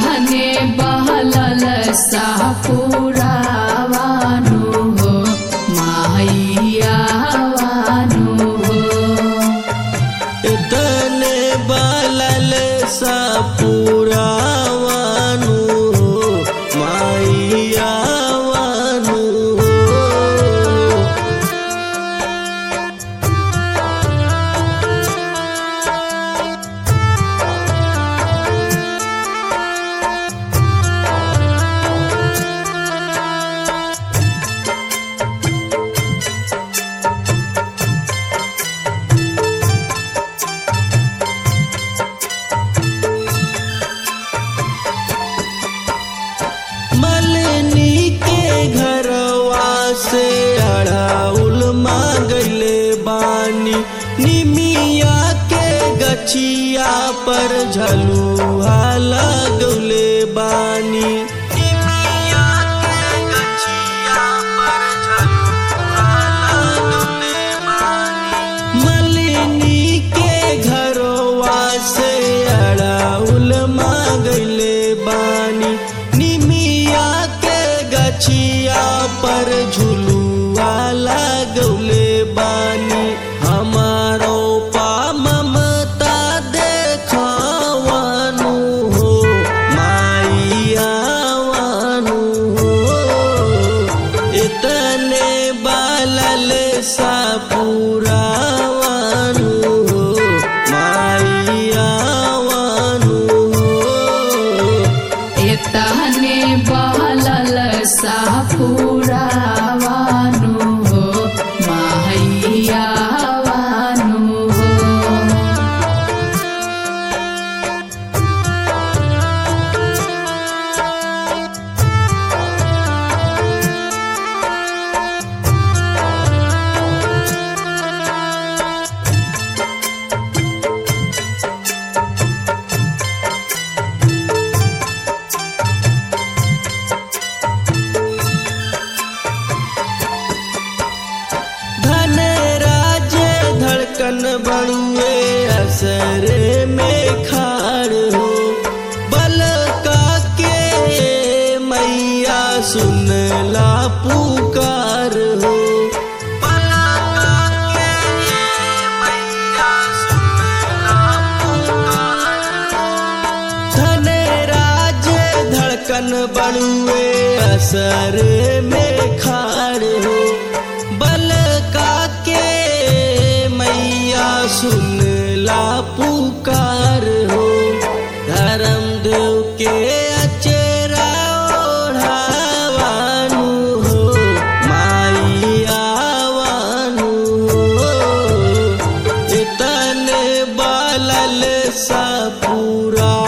तहने बहलल सापुरावानु हो माहियावानु हो तने बालल सा पुरावानु हो माइयावानु हो मलनी के घरवा से अड़ाउल मांगले बानी निमिया के गछिया पर झलुआ लगले बानी निमिया के गछिया पर झलुआ लगले बानी मलिनी के घरवा से अड़ाउल मांगले बानी निमिया के गछिया पर झुलुआ लगौले बानी हमारो पा ममता देखावानु हो माइयावानु हो इतने बालल सा पुरावानु हो माइयावानु हो तहने बहलल सापुरावानु हो माहियावानु हो धन राज धड़कन बड़ुए असरे में खाड़ हो बल का के मैया सुन ला पुकार हो बल का के मैया सुन ला पुकार धन राज धड़कन बड़ुए असर में खाड़ हो बल का के मैया सुन ला पुकार हो धर्म देव के अचेरा ओढ़ावानु हो माइयावानु हो इतने बालल सा पूरा